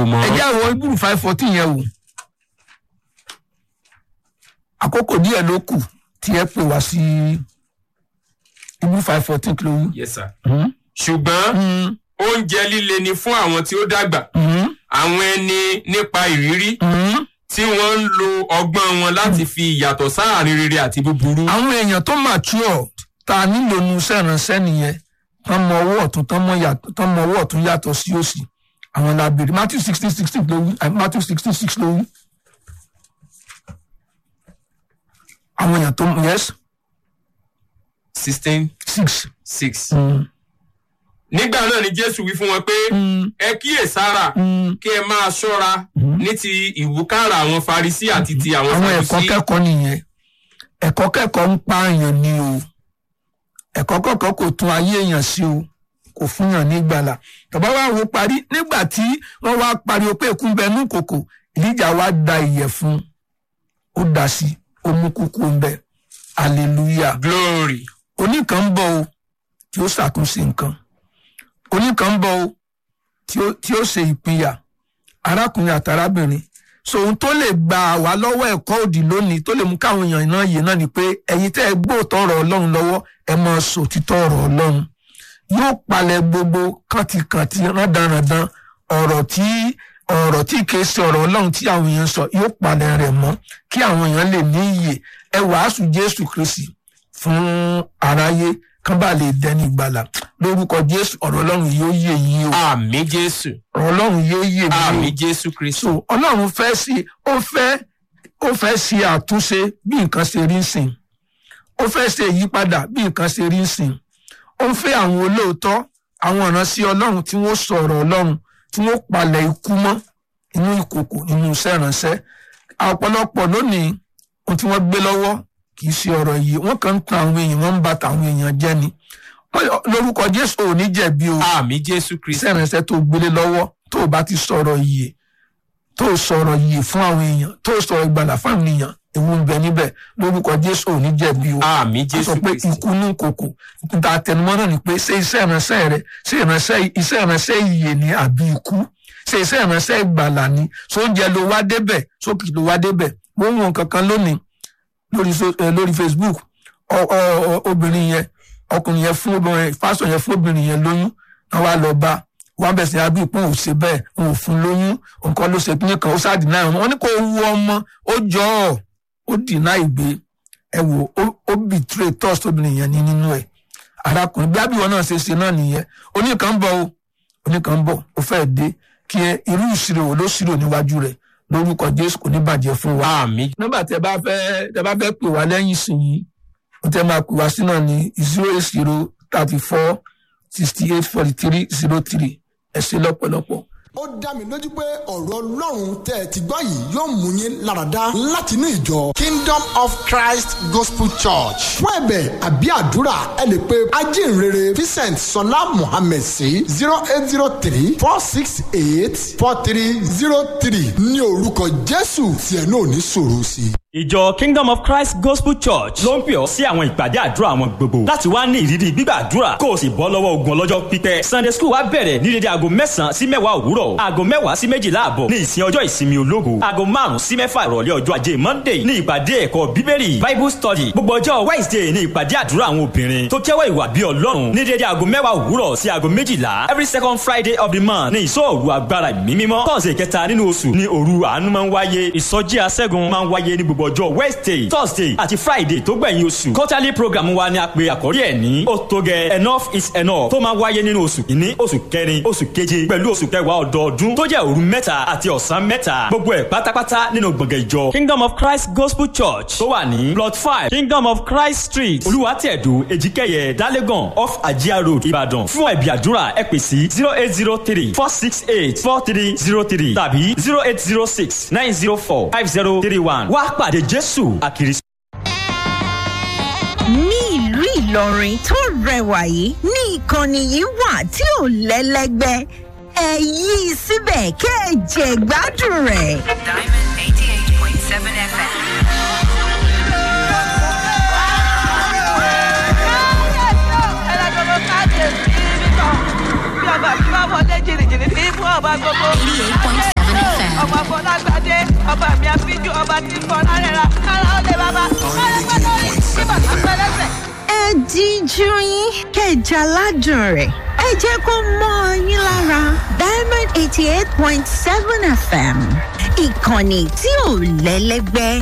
mọ́. ẹ jẹ́ àwọn ibùdó five fourteen yẹn wò àkókò díẹ̀ ló kù tí ẹ pè wá sí ibùdó five fourteen kìló wí. yes sir. ṣùgbọ́n oúnjẹ líle ni fún àwọn tí ó dàgbà àwọn ẹni nípa ìrírí tí wọ́n ń lo ọgbọ́n wọn láti fi ìyàtọ̀ sáàrin rere àti búburú. àwọn èèyàn tó mature ta nílò nu sẹ́ránṣẹ́ nìyẹn tán mọ ọwọ́ ọ̀tún tán mọ yàtọ̀ tán mọ ọwọ́ ọ̀tún yàtọ̀ sí òsì àwọn làbèrè matthew sixteen sixteen ló wí àbí matthew sixteen six ló wí. àwọn èèyàn tó yes sixteen six. six. nígbà náà ni jésù wí fún wọn pé ẹ kíyèsára kí ẹ máa ṣọ́ra ní ti ìwúkàrà àwọn farisí àti ti àwọn àwọn ẹ̀kọ́ sadusi. kẹ́kọ̀ọ́ nìyẹn ẹ̀kọ́ kẹ́kọ̀ọ́ ń pààyàn ni o ẹ̀kọ́ kẹ́kọ̀ọ́ kò tún ayé èèyàn sí o kò fún yàn ní ìgbàlà tọ́ba wa wo parí nígbà tí wọ́n wá pariwo pé èkú ń bẹ ní kòkò ìdíjà wa da ìyẹ̀fun ó dà sí ó mú kúkú ń bẹ hallelujah glory. oníkan ń bọ̀ o tí ó ṣàtúnṣe nǹkan oníkan ń bọ̀ o tí ó tí ó ṣe ìpínyà arákùnrin àtàrábìnrin so ohun tó lè gbà wá lọ́wọ́ ẹ̀kọ́ òdì lónìí tó lè mú káwọn èèyàn náà yé náà ni pé ẹ̀yin tẹ́ ẹ gbóòtọ́ ọ̀rọ̀ ọlọ́run lọ́wọ́ ẹ máa sọ òtítọ́ ọ̀rọ̀ ọlọ́run yóò palẹ̀ gbogbo kàntìkàntì rándanrandan ọ̀rọ̀ tí ọ̀rọ̀ tí kìí ṣe ọ̀rọ̀ ọlọ́run tí àwọn èèyàn sọ yóò palẹ̀ rẹ̀ mọ́ kí àwọn èèyàn lè ní iyè ẹ wàásù jésù kristi fún aráyé kán bá lè dẹni ìgbàlà lórúkọ jésù ọ̀rọ̀ ọlọ́run yóò yé yín o àmì jésù. ọ̀rọ̀ ọlọ́run yóò yé mi o àmì jésù kristu. so ọlọ́run fẹ́ sí ó fẹ́ ó fẹ́ ṣe àtúnṣe bí nǹkan ṣe rí ń sìn ó fẹ́ ṣe ìyípadà bí nǹkan ṣe rí ń sìn ó ń fẹ́ àwọn olóòótọ́ àwọn ìránṣẹ́ ọlọ́run tí wọ́n sọ̀rọ̀ ọlọ́run tí wọ́n palẹ̀ ikú mọ́ inú ìkòkò nínú iṣẹ́ ìránṣẹ́ ọ̀pọ̀lọpọ̀ lónìí ohun tí wọ́n gbé lọ́wọ́ kì í ṣe ọ̀rọ̀ yìí wọ́n kàn ń tan àwọn èèyàn wọ́n ń ba tàwọn èèyàn jẹ́ ni Wọ́n- lórúkọ jésù ò ní jẹ̀bi o àmì jésù kristu. iṣẹ́ ìrìnsẹ̀ tó gbélé lọ́wọ́ tó o bá ti sọ̀rọ̀ yìí tó o sọ̀rọ̀ yìí fún àwọn èèyàn tó o sọ̀rọ̀ ìgbàlà fún àwọn èèyàn ewu ń bẹ níbẹ̀ lórúkọ jésù ò ní jẹ̀bi o àmì a sọ jésù pé kristu. ikú ní kòkò níta àtẹnumọ́ náà ni pé ṣé iṣẹ́ ìrìnsẹ̀ rẹ ṣé ìrìnsẹ̀ iṣẹ́ ìrìnsẹ̀ ìyè ni àbí ikú ṣé iṣẹ́ ìrìnsẹ̀ ìgbàlà ni sóúnjẹ ló wá débẹ̀ sókè ló wá débẹ̀ mo ń wọn kankan lónìí lórí so- eh, lórí facebook ọ- ọ- ọ- obìnrin yẹn ọkùnrin yẹn fún obìnrin fásitì yẹn fún obìnrin yẹn lóyún wọn wá lọ bá wọn bẹ̀ sí abí ìpín òun ṣe bẹ́ẹ̀ òun ò fún lóyún nǹkan ló ṣe kíní kan ó sáà dìnnà ọmọ wọn ní kó wu ọmọ ó jọ ọ ó dìnnà ìgbé ẹ wò ó- ó bìtúrè trust obìnrin yẹn ní nínú ẹ arákùnrin bí abiwọn náà ṣe ṣe náà nìyẹn oníkan ń bọ̀ o oníkan ń bọ̀ ó fẹ́ dé kí ẹ irú ìṣirò wo ló ṣírò níwájú rẹ̀ lórúkọ jésù kò ní bàjẹ́ fún wa àmì nọ́mbà tẹ bá fẹ́ tẹ bá fẹ́ pè wá lẹ́yìn sìn yìí wọ́n tẹ máa pè wá sí náà ní zero eight zero thirty four sixty eight forty three zero three ẹ ṣe lọ́pọ̀lọpọ̀. ó dá mi lójú pé ọ̀rọ̀ ọlọ́run tẹ́ ẹ ti gbọ́ yìí yóò mú yín láradá láti inú ìjọ kingdom of christ gospel church fún ẹ̀bẹ̀ àbí àdúrà ẹ lè pe ajínrere vincent sọlá mohammed sí zero eight zero three four six eight four three zero three ní orúkọ jésù tí ẹ náà ní sọ̀rọ̀ sí i. ìjọ kingdom of christ gospel church ló ń pè ọ́ sí àwọn ìpàdé àdúrà wọn gbogbo láti wá ní ìrírí gbígbàdúrà kó o sì bọ́ lọ́wọ́ ogun ọlọ́jọ́ pípẹ́ sunday school wa bẹ̀rẹ̀ ní dédé aago mẹ́sàn-án sí mẹ́wàá òwúrọ̀ aago mẹ́wàá sí méjìlá àbọ̀ ní ìsìn ọjọ́ ìsinmi ológo aago márùn-ún sí mẹ́fà ìrọ̀lẹ́ ọjọ́ ajé monday ní ìpàdé ẹ̀kọ́ bíbélì bible study gbogbo ọjọ́ wednesday ní ìpàdé àdúrà àwọn obìnrin tó jẹ́wọ́ ìwà bí ọlọ́run ní dédé aago mẹ́wàá òwúrọ̀ sí aago méjìlá every second friday of the month ní ìsọ̀rù agbára ìmímímọ́ tọ́sẹ̀ kẹta nínú oṣù ní òru àánú máa ń wáyé ìsọjí aṣẹ́gun máa ń wáyé ní gbogbo ọjọ́ wednesday thursday àti friday tó gbẹ̀yìn oṣù quarterly program wa ni a pe àkórí ẹ̀ ní ó tó gẹ enough is enough tó máa wáyé nínú oṣù kìíní oṣù kẹrin oṣù keje pẹ̀lú oṣù kẹwàá ọdọọdún tó jẹ́ òru mẹ́ta àti ọ̀sán mẹ́ta gbogbo ẹ̀ pátápátá nínú gbọ̀ngàn ìjọ kingdom of christ gospel church tó wà ní plot five kingdom of christ street olúwàtẹ̀dù èjìkẹyẹ dálégàn off ajia road ìbàdàn fún ẹ̀bí àdúrà ẹ pè sí zero eight zero three four six eight four three zero three tàbí zero eight zero six nine zero four five zero three one wá pàdé jésù àkìrí. ní ìlú ìlọrin tó rẹwà yìí ní ìkànnì yìí wà tí ò lẹ́lẹ́gbẹ́ ẹ yí i síbẹ̀ kẹ́ ẹ jẹ gbádùn rẹ̀. Diamond 88.7 FM. bí ọba tí wọn wọlé jìnnìjìnnì tí fún ọba gbogbo. alágbàdé ọba mi àfijù ọba tí fọlá rẹ̀ ra kára ó lè bàbá kára gbọ́dọ̀ rí kí bàtà pẹ́lẹ́sẹ̀. ẹ díjú yín kẹjà ládùn rẹ̀ ẹ jẹ́ kó mọ́ ọ yín lára diamond eighty eight point seven fm ìkànnì tí ò lẹ́lẹ́gbẹ́